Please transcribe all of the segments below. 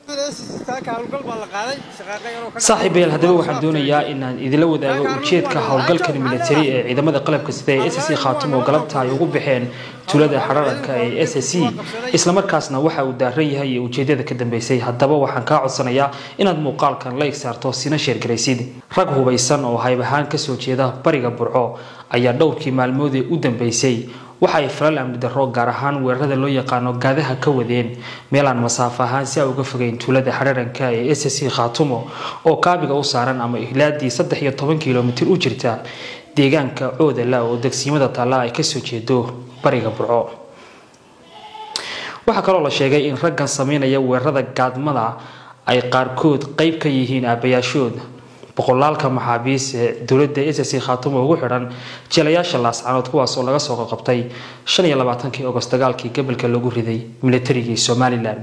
saaxiibayaal haddaba waxaan doonayaa inaan idinla wadaago ujeedka howlgalkan militari ee ciidamada qalabka sida ee s c khaatum oo galabta ay ugu baxeen tuulada xararanka ee s c islamarkaasna waxa uu daaran yahay iyo ujeedada ka dambeysay haddaba waxaan kaa codsanayaa inaad muuqaalkan la igsaarto sina sheergaraysid rag hubaysan oo hayb ahaan kasoo jeeda bariga burco ayaa dhowrkii maalmoodee u dambeysay waxa ay falal amni darro gaar ahaan weerarada loo yaqaano gaadaha ka wadeen meelaan masaafo ahaan si a uga fogeyn tuulada xararanka ee s c khaatumo oo kaabiga u saaran ama ihlaadii saddex iyo toban kilomitir u jirta deegaanka coodala oo degsiimada taalla ay kasoo jeedo bariga burco waxaa kaloo la sheegay in raggan sameynaya weerarada gaadmada ay qaarkood qeyb ka yihiin aabayaashood boqolaalka maxaabiis ee dowladda s c khaatumo ugu xidhan jeelayaasha laascanood kuwaas oo laga soo qaqabtay shan iyo labaatankii ogost dagaalkii gobolka lagu riday militarigii somalilan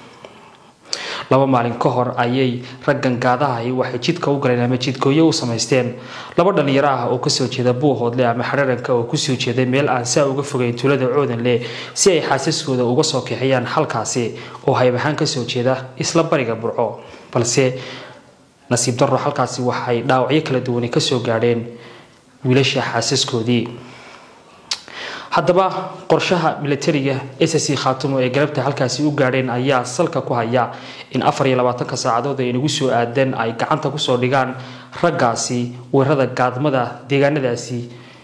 laba maalin ka hor ayay raggan gaadahahi waxay jidka u galeen ama jidkooyo u samaysteen laba dhalinyaro ah oo kasoo jeeda buuhoodle ama xararanka oo kusoo jeeday meel aan saa uga fogeyn tuulada coodanle si ay xaasaskooda uga soo kixiyaan halkaasi oo hayb ahaan kasoo jeeda isla bariga burco balse nasiib darro halkaasi waxay dhaawacyo kala duwani kasoo gaadheen wiilasha xaasaskoodii haddaba qorshaha militariga s c khaatumo ee galabta halkaasi u gaadheen ayaa salka ku haya in afar iyo labaatanka saacadood ay nagu soo aadeen ay gacanta kusoo dhigaan raggaasi weerarada gaadmada deegaanadaasi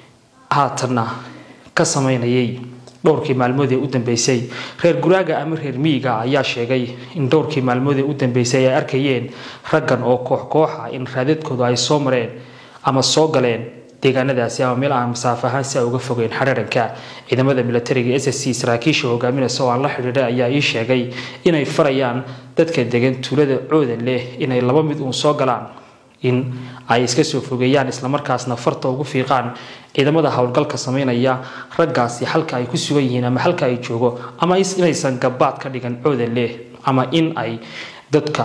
haatanna ka sameynayay dhowrkii maalmood ee u dambeysay reer guraaga ama reer miyiga ayaa sheegay in dhowrkii maalmood ee u dambeysay ay arkayeen raggan oo koox kooxa in raadadkooda ay soo mareen ama soo galeen deegaanadaasi ama meel aan masaafo ahaan si a uga fogeyn xararanka ciidamada militariga s c saraakiisha hogaaminaysa oo aan la xidhiidhay ayaa ii sheegay inay farayaan dadka degan tuulada coodan leh inay laba mid uun soo galaan in ay iska soo fogeeyaan islamarkaasna farta ugu fiiqaan ciidamada howlgalka sameynaya raggaasi halka ay ku sugan yihiin ama halka ay joogo ama inaysan gabaad ka dhigan coodan leh ama in ay dadka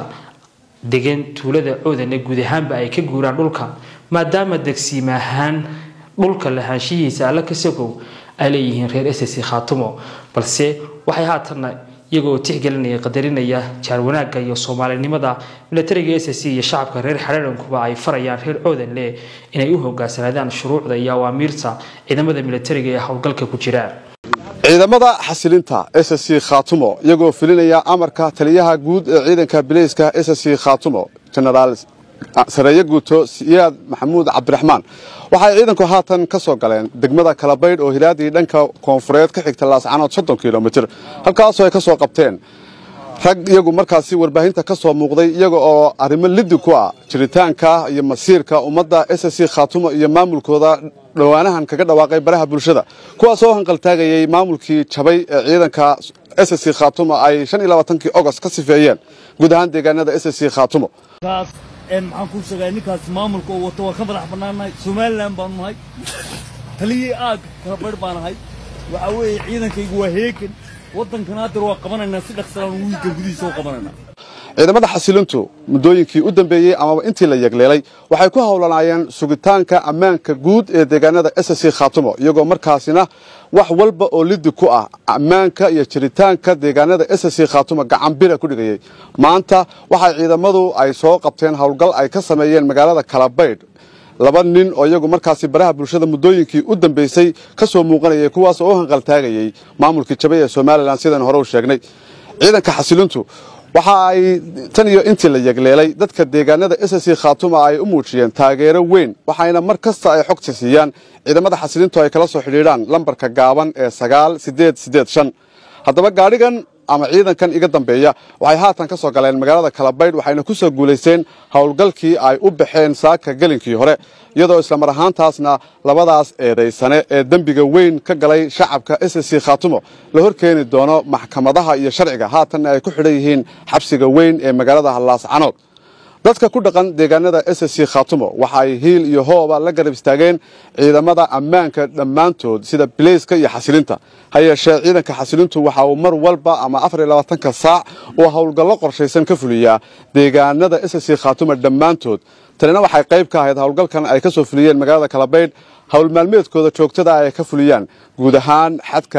degan tuulada coodanle guud ahaanba ay ka guuraan dhulka maadaama degsiim ahaan dhulka lahaanshihiisa alla ka sagow ay leeyihiin reer s c khaatumo balse waxay haatanna iyagoo tixgelinaya qadarinaya jaar wanaagga iyo soomaalinimada militariga s c iyo shacabka reer xararankuba ay farayaan reer coodanle inay u hogaansanaadaan shuruucda iyo awaamiirta ciidamada militariga ee howlgalka ku jira ciidamada xasilinta s c khaatumo iyagoo filinaya amarka taliyaha guud ee ciidanka bileyska s c khaatumo genaraal sareeye guuto siyaad maxamuud cabdiraxmaan waxay ciidanku haatan ka soo galeen degmada kalabaydh oo hilaadii dhanka koonfureed ka xigta laascanood soddon kilomitir halkaasoo ay ka soo qabteen rag iyagu markaasi warbaahinta ka soo muuqday iyaga oo arrimo liddi ku ah jiritaanka iyo masiirka ummadda s c khaatumo iyo maamulkooda dhowaanahan kaga dhawaaqay baraha bulshada kuwaasoo hanqaltaagayay maamulkii jabay ee ciidanka s c khaatumo ay shan iyo labaatankii ogost ka sifeeyeen guud ahaan deegaanada s c khaatumo maxaan kuu sheegaa ninkaas maamulka uu wato waa ka madax bannaannahay somalilan baanu nahay taliyii aag kala barh baan ahay waxaa weeye ciidankaygu waa heegan waddankana haddar waa qabanaynaa si dhaqsalaan wiilka gudihiisa u qabanaynaa ciidamada xasilintu muddooyinkii u dambeeyey amaba intii la yegleelay waxay ku howlanaayeen sugitaanka ammaanka guud ee deegaanada s c khaatumo iyagoo markaasina wax walba oo liddi ku ah ammaanka iyo jiritaanka deegaanada s c khaatumo gacanbira ku dhigayay maanta waxay ciidamadu ay soo qabteen howlgal ay ka sameeyeen magaalada kalabaydh laba nin oo iyagu markaasi baraha bulshada muddooyinkii u dambeysay ka soo muuqanayay kuwaas oo u hanqaltaagayay maamulkii jabay ee somalilan sidaan hore u sheegnay ciidanka xasilintu waxa ay tan iyo intii la yegleelay dadka deegaanada s c khaatuma ay u muujiyeen taageero weyn waxayna mar kasta ay xogta siiyaan ciidamada xasilintu ay kala soo xidhiidhaan lambarka gaaban ee sagaal sideed sideed shan haddaba gaadhigan ama ciidankan iga dambeeya waxay haatan ka soo galeen magaalada kalabaydh waxayna ku soo guulaysteen howlgalkii ay u baxeen saaka gelinkii hore iyadoo islamar ahaantaasna labadaas eedaysane ee dembiga weyn ka galay shacabka s c khaatumo la hor keeni doono maxkamadaha iyo sharciga haatanna ay ku xidhan yihiin xabsiga weyn ee magaalada laascanood dadka ku dhaqan deegaanada s c khaatumo waxa ay hiil iyo hooba la garab istaageen ciidamada ammaanka dhammaantood sida bileyska iyo xasilinta ha yeeshee ciidanka xasilintu waxa uu mar walba ama afar iyo labaatanka saac uu howlgallo qorshaysan ka fuliyaa deegaanada s c khaatumo dhammaantood tanina waxay qayb ka ahayd howlgalkan ay ka soo fuliyeen magaalada kalabaydh howl maalmeedkooda joogtada ay ka fuliyaan guud ahaan xadka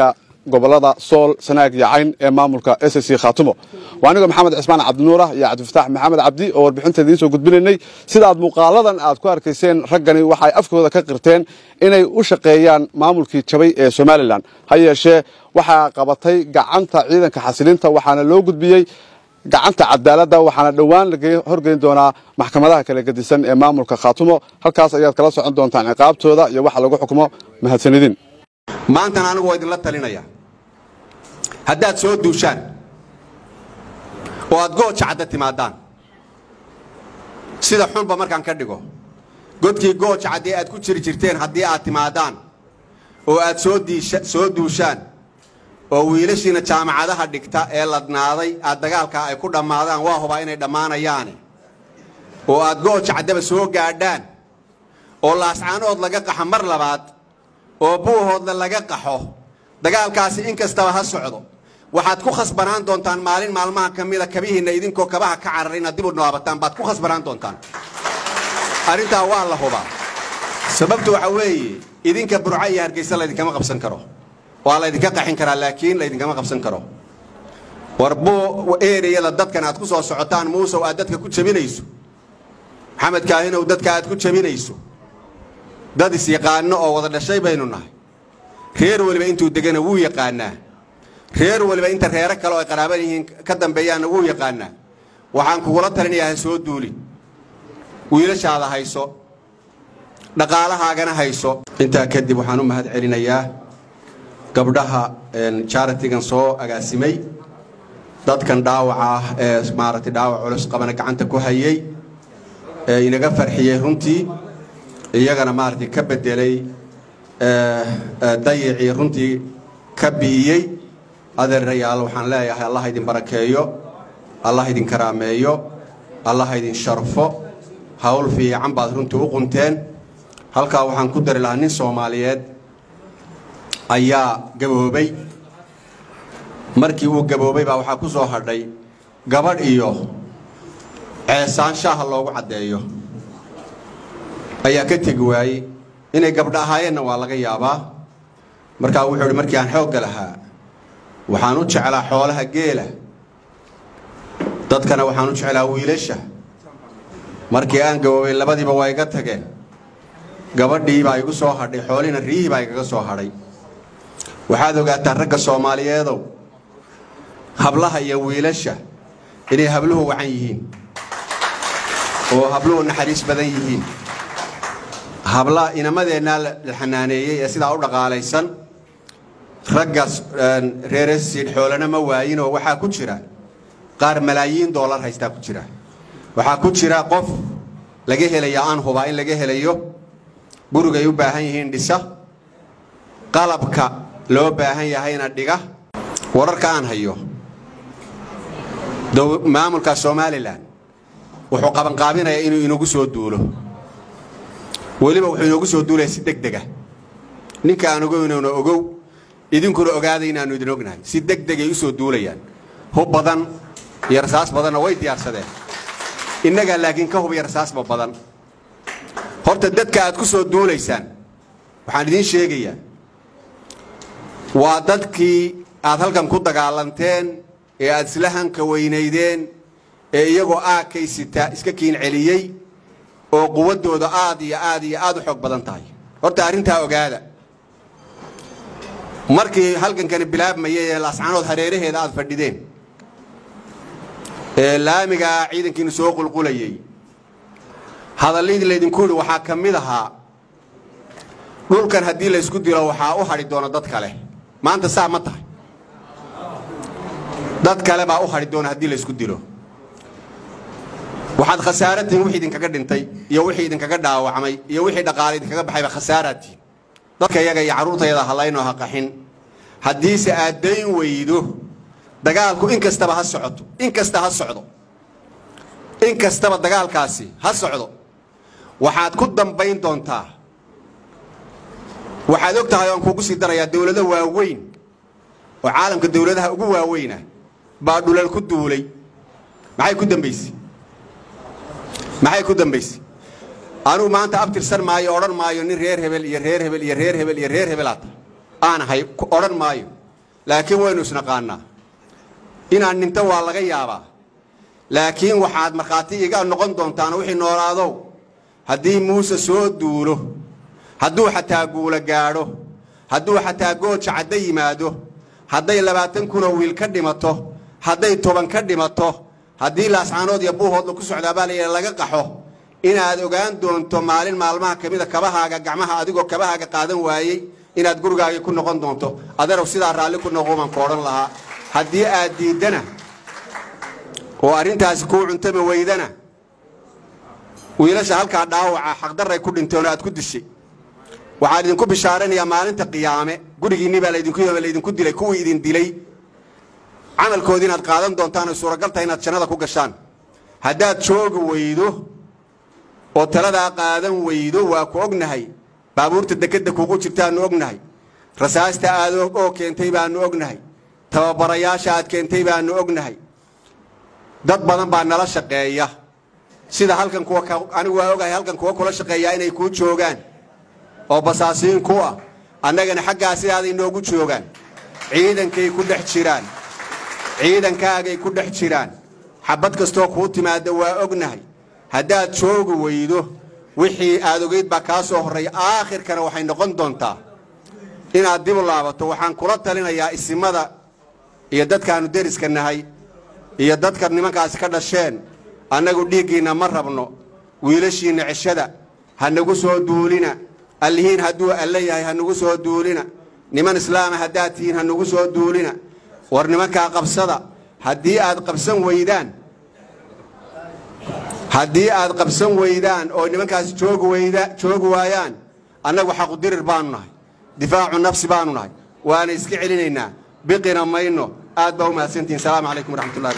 gobolada sool sanaag iyo cayn ee maamulka s c khaatumo waa aniga maxamed cismaan cabdinuur ah iyo cabdifataax maxamed cabdi oo warbixinta idiin soo gudbinaynay sida aad muuqaaladan aad ku arkayseen raggani waxay afkooda ka qirteen inay u shaqeeyaan maamulkii jabay ee somalilan ha yeeshee waxaa qabatay gacanta ciidanka xasilinta waxaana loo gudbiyey gacanta cadaaladda waxaana dhowaan laga horgeyn doonaa maxkamadaha kala gedisan ee maamulka khaatumo halkaas ayaad kala socon doontaan ciqaabtooda iyo waxa lagu xukumo mahadsanidin maantana anigu waa idinla talinaya haddaad soo duushaan oo aad gooja cadda timaadaan sida xunba markaan ka dhigo godkii gooja caddii aad ku jiri jirteen haddii aad timaadaan oo aad soo duushaan oo wiilashiina jaamacadaha dhigta ee ladnaaday aad dagaalkaa ay ku dhammaadaan waa hubaa inay dhammaanayaane oo aad gooja caddaba soo gaadhaan oo laascaanood laga qaxo mar labaad oo buuhoodna laga qaxo dagaalkaasi in kastaba ha socdo waxaad ku khasbanaan doontaan maalin maalmaha ka mida kabihiinna idinkoo kabaha ka carar inaad dib u noobataan baad ku khasbanaan doontaan arrintaa waa la hubaa sababtu waxa weeye idinka burco iyo hargeysa laydinkama qabsan karo waa laydinka qaxin karaa laakiin laydinkama qabsan karo war buu ereyada dadkan aad ku soo socotaan muusow aad dadka ku jabinayso maxamed kaahinow dadka aad ku jabinayso dad isyaqaano oo wada dhashay baynu nahay reer weliba intuu degana wuu yaqaanaa reer weliba inta reero kale oo ay qaraaban yihiin ka dambeeyaanna wuu yaqaanaa waxaan kugula talinayaa ha soo duulin wiilashaada hayso dhaqaalahaagana hayso intaa kadib waxaan u mahad celinayaa gabdhaha charitigan soo agaasimay dadkan dhaawaca ah ee maaragtay dhaawac culus qabana gacanta ku hayay ee inaga farxiyey runtii iyagana maaragtay ka bedelay dayicii runtii ka bi'iyey adeerayaal waxaan leeyahay allah idin barakeeyo allah idin karaameeyo allah idin sharfo hawl fiican baad runtii u qunteen halkaa waxaan ku dari lahaa nin soomaaliyeed ayaa gaboobay markii uu gaboobay baa waxaa ku soo hadhay gabadh iyo ceesaan shaaha loogu caddeeyo ayaa ka tegi waayey inay gabdho ahaayeenna waa laga yaabaa markaa wuxuu idhi markii aan xoogga lahaa waxaan u jeclaa xoolaha geela dadkana waxaan u jeclaa wiilasha markii aan gaboobay labadiiba waa iga tageen gabadhii baa igu soo hadhay xoolihina riyihii baa igaga soo hadhay waxaad ogaataa ragga soomaaliyeedow hablaha iyo wiilasha inay habluhu wacan yihiin oo habluhu naxariis badan yihiin habla inamadeenna la xanaaneeyey ee sidaa u dhaqaalaysan raggaas reeresiid xoolana ma waayinoo waxaa ku jira qaar malaayiin doolar haystaa ku jira waxaa ku jira qof laga helaya aan hubaa in laga helayo gurigay u baahan yihiin dhisa qalabka loo baahan yahayna dhiga wararka aan hayo maamulka somalilan wuxuu qabanqaabinayaa inuu inagu soo duulo weliba wuxuu inoogu soo duulaya si deg dega ninka aan ogoynona ogow idinkuna ogaada inaannu idin ognahay si deg degay u soo duulayaan hub badan iyo rasaas badanna way diyaarsadeen innagaa laakiin ka hub iyo rasaasba badan horta dadka aad ku soo duulaysaan waxaan idiin sheegayaa waa dadkii aad halkan ku dagaalanteen ee aad isla hanka weynaydeen ee iyagoo aakaysita iska kiin celiyey oo quwaddooda aad iyo aad iyo aad u xoog badan tahay horta arrintaa ogaada markii halgankani bilaabmayay ee laascanood hareeraheeda aad fadhideen ee laamigaa ciidankiinu soo qulqulayey hadalladii laydinku yidhi waxaa ka mid ahaa dhulkan haddii laysku dilo waxaa u hadhi doona dad kale maanta saa ma tahay dad kale baa u hadhi doona haddii laysku dilo waxaad khasaaratiin wixii idinkaga dhintay iyo wixii idinkaga dhaawacmay iyo wixii dhaqaale idinkaga baxayba khasaaraatiin dadka iyaga iyo carruurtayada halaynoo ha qaxin haddiise aad dayn weydo dagaalku in kastaba ha socoto in kasta ha socdo in kastaba dagaalkaasi ha socdo waxaad ku dambayn doontaa waxaad og tahay oan kuugu sii darayaa dawlado waaweyn oo caalamka dawladaha ugu waaweyna baa dhulal ku duulay maxay ku dambaysay maxay ku dambaysay anugu maanta abtirsan maayo odhan maayo nin reer hebel iyo reer hebel iyo reer hebel iyo reer hebelaata aan ahay odhan maayo laakiin waynu isnaqaannaa inaan dhinto waa laga yaabaa laakiin waxaad markhaati iga noqon doontaan wixii noolaadow haddii muuse soo duulo hadduu xataa guula gaadho hadduu xataa gooja cadda yimaado hadday labaatan kunoo wiil ka dhimato hadday toban ka dhimato haddii laascaanood iyo buuhoodla ku socdaa baa layidha laga qaxo inaad ogaan doonto maalin maalmaha ka mida kabahaaga gacmaha adigoo kabahaaga qaadan waayey inaad gurigaagii ku noqon doonto adeerow sidaa raalli ku noqo baan ku odhan lahaa haddii aad diiddana oo arrintaasi kuu cuntama weydana wiilasha halkaa dhaawaca xaqdarray ku dhinteen oo aad ku dishay waxaan idinku bishaaranayaa maalinta qiyaame gurigiinni baa laydinku yim laydinku dilay kuwii idin dilay camalkoodii inaad qaadan doontaan ay suuragal tahay inaad jannada ku gashaan haddaad joogi weydo oo taladaa qaadan weydo waa ku ognahay baabuurta dekedda kuugu jirtaannu ognahay rasaasta aad oo keentay baannu ognahay tababarayaasha aad keentay baannu ognahay dad badan baa nala shaqeeya sida halkan kuwa anigu waa ogahay halkan kuwa kula shaqeeyaa inay kuu joogaan oo basaasiin ku ah annagana xaggaa sidaaday noogu joogaan ciidankay ku dhex jiraan ciidankaagay ku dhex jiraan xabad kastoo kuu timaadda waa ognahay haddaad joogi weydo wixii aad ogeyd baa kaa soo horreeya aakhirkana waxay noqon doontaa inaad dib u laabato waxaan kula talinayaa isimada iyo dadkaannu deriska nahay iyo dadka nimankaasi ka dhasheen annagu dhiiggiinna ma rabno wiilashiinna ceshada ha nagu soo duulina allihiin hadduu alle yahay ha nagu soo duulina niman islaama haddaad tihiin ha nagu soo duulina war nimankaa qabsada haddii aad qabsan weydaan haddii aad qabsan weydaan oo nimankaasi joogi weyda joogi waayaan annagu xaqudirir baanu nahay difaacu nafsi baanu nahay waana iska celinaynaa biqina mayno aad baa u mahadsantihin salaamu calaykum waraxmatullahi